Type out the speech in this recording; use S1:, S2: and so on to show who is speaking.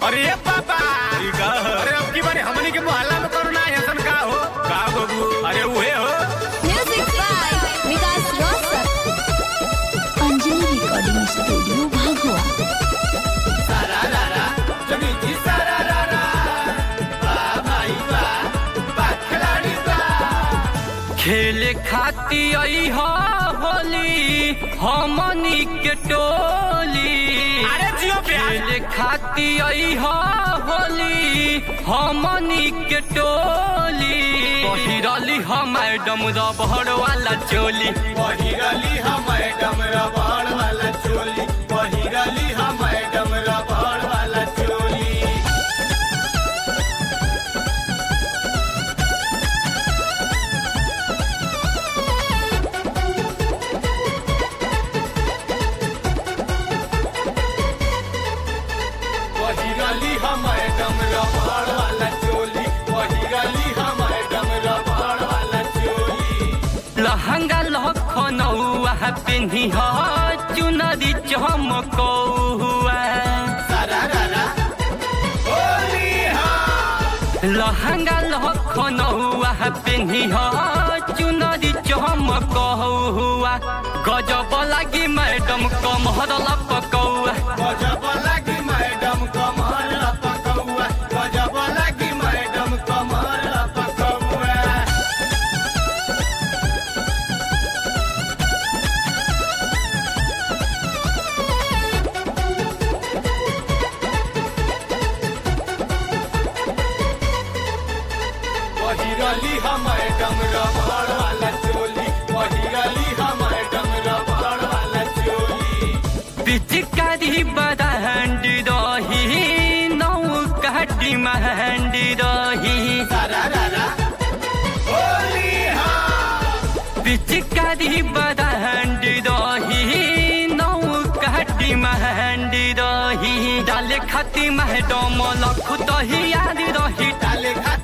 S1: अरे ये पापा अरे अब की बारी हमनी के मोहल्ला में कोरोना ऐसन का हो का बाबू अरे उहे हो
S2: Music by Vikas Rosar. Anjali Recording Studio, Bhagwa.
S3: खेले खाती आई हा होली हमनी के टोली
S1: अरे जियो प्यार
S3: खेले खाती आई हा होली हमनी के टोली पहिरली हम मैडम रबड़ वाला चोली
S1: पहिरली हम मैडम रबड़ वाला चोली पहिरली हम मैडम रबड़ वाला चोली पहिरली हम मैडम रबड़ वाला चोली पहिरली हम मैडम रबड़ वाला चोली
S3: लहंगा लखनऊआ पेन्ही हा चुनरी चमकौआ लहंगा लखनऊआ पेन्ही हा चुनरी चमकौआ गजब लागी मैडम कमहर लपकौआ
S1: गजब लगी मैडम कमर पकौआ गजब लगी मैडम कमर पकौआ पहिरली हम मैडम रबड़ वाला चोली पहिरली हम मैडम रबड़ वाला चोली
S3: पिचकारी बदहंड रही नौ काटी महंड रही
S1: होली हाँ
S3: पिचकारी बदहंड रही नौ काटी महंड रही डाले खाती मैडम लखु दही याद रही
S1: डाले खा